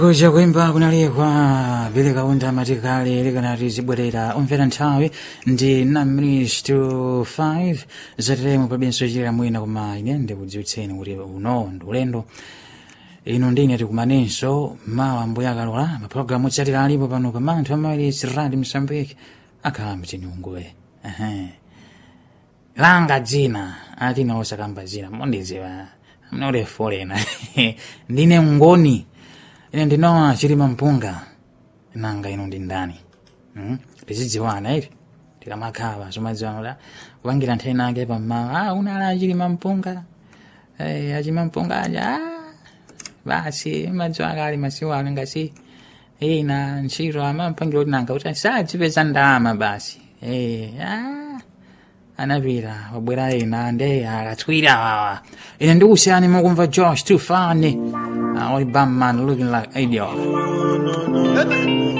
kuja kuimba kunalekwa vile kaunda matikali likanati zibwerera umvera nthawi ndi 9 minutes to 5 zateremo pabenso chitira mwina koma ine ndikudziwitseni kuti uno ndi ulendo ino ndine tikumanenso mawa mbuya akalola mapulogalamu otsatira alipo pano pa manthu amawiri siradi msambiki akhala mchinyunguwe langa dzina atina osakamba dzina mondidziwa mnole folena ndine ngoni ine ndinowa chilima mpunga nanga ino ndi ndani hmm? tizidziwana iti tikamakhala somadziwana kupangira nthani nake pammawa ah, unala achilima mpunga hey, achilima mpunga aja ah, basi madziwa kali masiku ano ngasi ina ntchito amampangira kuti nanga kuti sadzipeza ndalama basi hey, ah, anapita wabwera ina nde akatswira wawa ine ndikusiyani mukumva josh too funny uh, only bum man looking like idiot